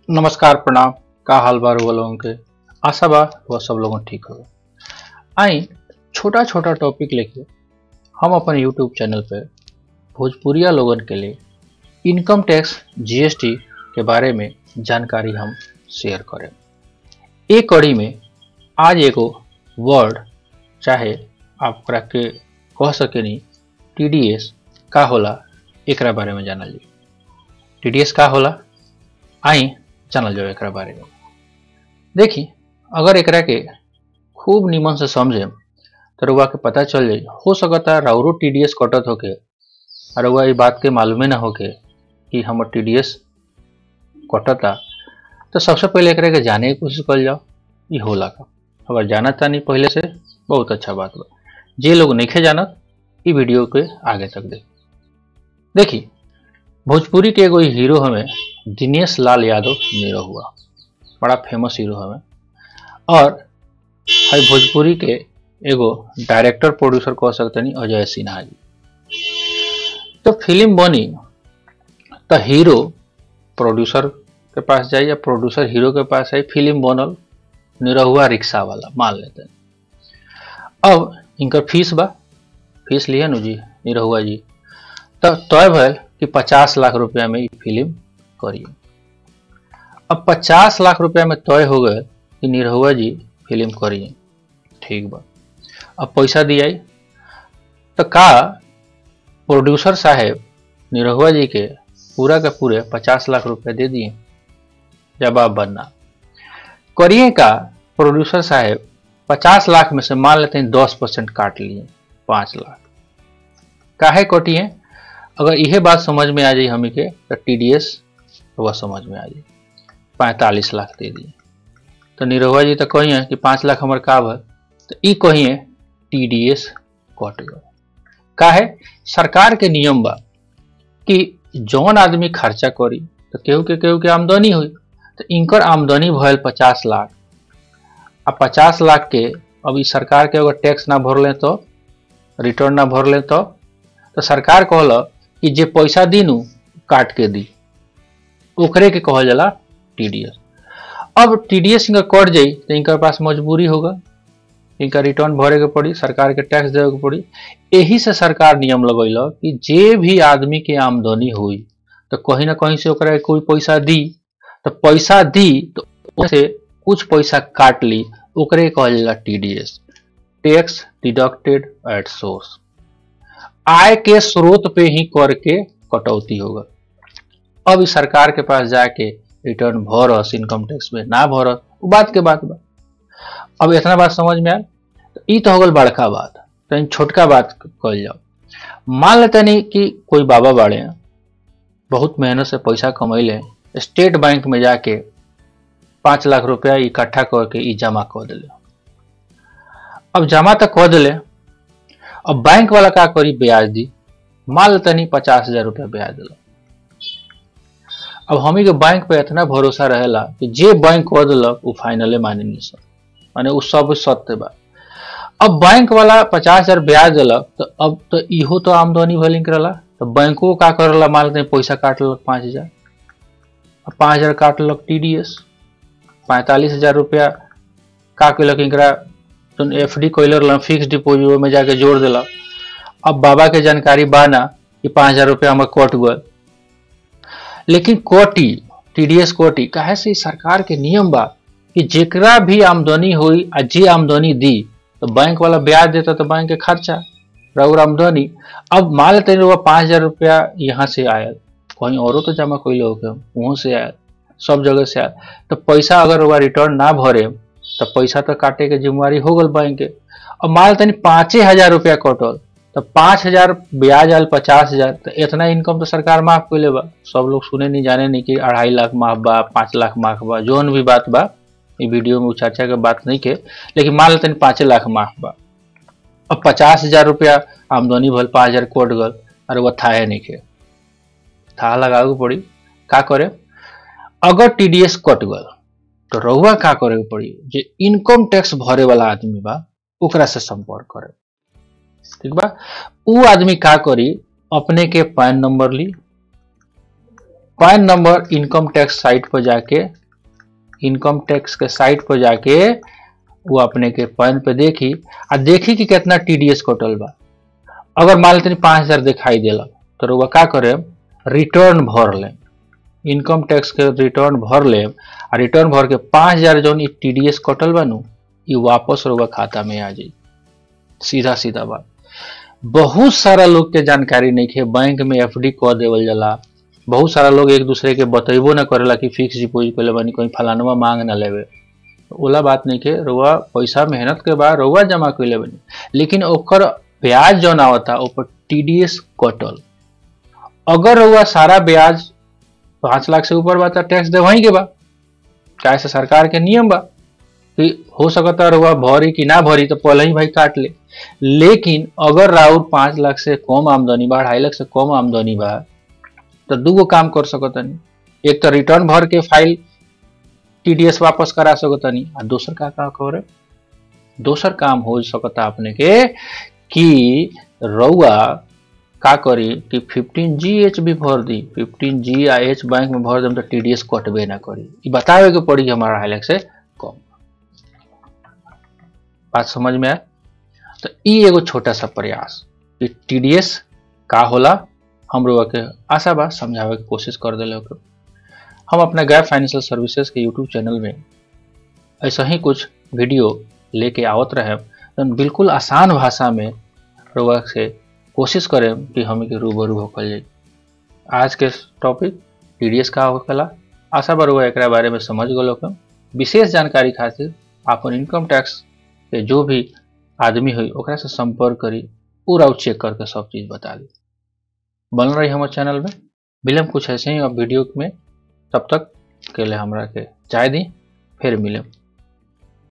नमस्कार प्रणाम का हाल बा रउआ लोगन के आशा बा वह सब लोगन ठीक हो आई छोटा छोटा टॉपिक लेके हम अपन यूट्यूब चैनल पे भोजपुरिया लोगन के लिए इनकम टैक्स जीएसटी के बारे में जानकारी हम शेयर करें एक कड़ी में आज एगो वर्ड चाहे आप ओकरा के कह सकेनी टीडीएस का होला एकरा बारे में जानल जी टीडीएस का होला आई जानल जाओ एकरा बारे में देखी अगर एकरा के खूब निमन से समझे तो रउआ के पता चल जाई हो सकता राउरो टीडीएस कटत होके और रउआ ये बात के मालूमे ना होके कि हमर टीडीएस कटता तो सबसे पहले एकरा के जाने की कोशिश कर जाओ ये होला का अगर जानत नहीं पहले से बहुत अच्छा बात बा जे लोग नहीं जानत ई वीडियो के आगे तक देख देखी भोजपुरी के एगो हीरो हमें दिनेश लाल यादव नीरो हुआ बड़ा फेमस हीरो हमें और है भोजपुरी के एगो डायरेक्टर प्रोड्यूसर कह सकते नहीं अजय सिन्हा जी तो फिल्म बनी तो हीरो प्रोड्यूसर के पास जाए या प्रोड्यूसर हीरो के पास आई फिल्म बनल निरहुआ रिक्शा वाला मान लेते हैं अब इनकर फीस बा फीस लिया नु जी निरहुआ जी तो तय भल कि पचास लाख रुपया में ये फिल्म करिए अब पचास लाख रुपया में तय हो गए कि निरहुआ जी फिल्म करिए ठीक बा अब पैसा दिया तो का प्रोड्यूसर साहेब निरहुआ जी के पूरा के पूरे पचास लाख रुपया दे दिए जवाब बनना करिए का प्रोड्यूसर साहेब पचास लाख में से मान लेते हैं दस परसेंट काट लिए पाँच लाख काहे कटिए अगर यह बात समझ में आ जाए हमें के तो टी डी एस वह समझ में आ जाए पैंतालीस लाख दे दिए तो निरहुआ जी तो कहिए कि पाँच लाख हमारे का भर तो ई कहिए टी डी एस कट गए काहे सरकार के नियम बा कि जौन आदमी खर्चा करी तो केहू के केहू के आमदनी हुई तो इनकर आमदनी भयल पचास लाख आ पचास लाख के अब ई सरकार के अगर टैक्स ना भरले तो रिटर्न ना भरले तो तो सरकार कहल कि जे पैसा दी नु काट के दी ओकरे के कहल जाला टीडीएस अब टीडीएस इनका कट जाई तो इनका पास मजबूरी होगा इनका रिटर्न भरे के पड़ी सरकार के टैक्स देवे के पड़ी यही से सरकार नियम लगैल कि जे भी आदमी के आमदनी हुई तो कहीं ना कहीं से ओकरा कोई पैसा दी तो पैसा दी तो से कुछ पैसा काट ली ओकरे कहल जाला TDS tax deducted at source आय के स्रोत पे ही कर के कटौती होगा अब इस सरकार के पास जाके रिटर्न भरस इनकम टैक्स में ना भरस वो बात के बात बा अब इतना बात समझ में आयल तो ई तो हो गल बड़का बात तो छोटका बात कल जाओ मान लेते नहीं कि कोई बाबा बाड़े हैं बहुत मेहनत से पैसा कमैले स्टेट बैंक में जाके पाँच लाख रुपया इकट्ठा करके ई जमा कर दिले अब जमा तो कर दिले अब बैंक वाला का करी ब्याज दी मान लेते नहीं पचास हजार रुपया ब्याज दिला अब हमी के बैंक पे इतना भरोसा रहेला कि जे बैंक कह दिलक वो फाइनले मानेंगे सब माने वो सब सत्य बा अब बैंक वाला पचास हजार ब्याज दिलक तो अब तो इहो तो आमदनी भलिंग करला तो बैंको का करला मान लेते पैसा काट लक पाँच हजार अब पाँच हजार काट लक टी डी एस पैंतालीस हजार रुपया का कैलक इनकरा जो एफ डी कैलर फिक्स डिपोजिट में जाके जोड़ दिलक अब बाबा के जानकारी बा ना कि पाँच हजार रुपया हमारे कट गए लेकिन कोटी टीडीएस कोटी काहे से सरकार के नियम बा कि जेकरा भी आमदनी हुई आ जे आमदनी दी तो बैंक वाला ब्याज देता तो बैंक के खर्चा रउर आमदनी अब मान लेते हैं पाँच हजार रुपया यहाँ से आयल कहीं औरों तो जमा कोई लोग वहाँ से आयल सब जगह से आयल तो पैसा अगर वह रिटर्न ना भरे तो पैसा तो काटे के जिम्मेवारी हो गल बैंक के अब मान लेते पाँचे हजार रुपया कटल तो पाँच हजार ब्याज आयल पचास हजार तो इतना इनकम तो सरकार माफ कर बा सब लोग सुने नहीं जाने नहीं कि अढ़ाई लाख माफ बा पाँच लाख माफ बा जोन भी बात बा ये वीडियो में चर्चा के बात नहीं के लेकिन मान लेते पाँचे लाख माफ बा अब पचास हजार रुपया आमदनी भल पाँच हजार कोट गल अरे वह था नहीं के था लगावे पड़ी का करे अगर टीडीएस कट गल तो रहुआ का करे पड़ी जे इनकम टैक्स भरे वाला आदमी बा ओकरा से संपर्क करे ठीक बा उ आदमी का करी अपने के पैन नंबर ली PAN number income tax site पर जाके इनकम टैक्स के साइट पर जाके वो अपने के पैन पे देखी आ देखी कि कितना टीडीएस कटल बा अगर मान लेते पाँच हजार दिखाई दिला तो रुआ का करे रिटर्न भर ले इनकम टैक्स के रिटर्न भर ले आ रिटर्न भर के पाँच हजार जौन टीडीएस कटल बा नु ये वापस रुआ खाता में आ जाई सीधा सीधा बात बहुत सारा लोग के जानकारी नहीं है बैंक में एफडी कह देवल जाला बहुत सारा लोग एक दूसरे के बतेबो ना करेला कि फिक्स डिपोजिट पहले बानी कोई फलानवा मांग ना लेवे ओला बात नहीं के रुआ पैसा मेहनत के बाद रुआ जमा कैले बनी लेकिन ओकर ब्याज जौन आवता ऊपर टीडीएस कटल अगर रुआ सारा ब्याज पाँच लाख से ऊपर बा तो टैक्स दे वहीं के बा चाहे से सरकार के नियम बा कि हो सकता रुआ भरी कि ना भरी तो पहले ही भाई काट ले लेकिन अगर राउर पाँच लाख से कम आमदनी बा ढाई लाख से कम आमदनी बा तो दूगो काम कर सकतनी एक तो रिटर्न भर के फाइल टीडीएस वापस करा सकतनी आ दोसर का का करे दोसर काम हो सकता अपने के कि रउआ का करी कि 15 जी एच भी भर दी 15 जी आ एच बैंक में भर दम तो टीडीएस कटबे ना करी ई बतावे के पड़ी हमारा हाइलैक से कम बात समझ में आए तो ई एगो छोटा सा प्रयास कि टीडीएस का होला हम लोग के आशा बा समझावे के कोशिश कर दिले ओके हम अपने गैप फाइनेंशियल सर्विसेज के यूट्यूब चैनल में ऐसा ही कुछ वीडियो लेके आवत रहे तो बिल्कुल आसान भाषा में लोग से कोशिश करें कि हम के रूबरू होकल जाए आज के टॉपिक टीडीएस का होकला आशा बा रउआ एकरा बारे में समझ गलो के विशेष जानकारी खातिर आपन इनकम टैक्स के जो भी आदमी हुई ओकरा से संपर्क करी पूरा चेक करके सब चीज़ बता दी बन रही हमारे चैनल में मिलम कुछ ऐसे ही अब वीडियो में तब तक के लिए हमरा के चाय दी फिर मिलम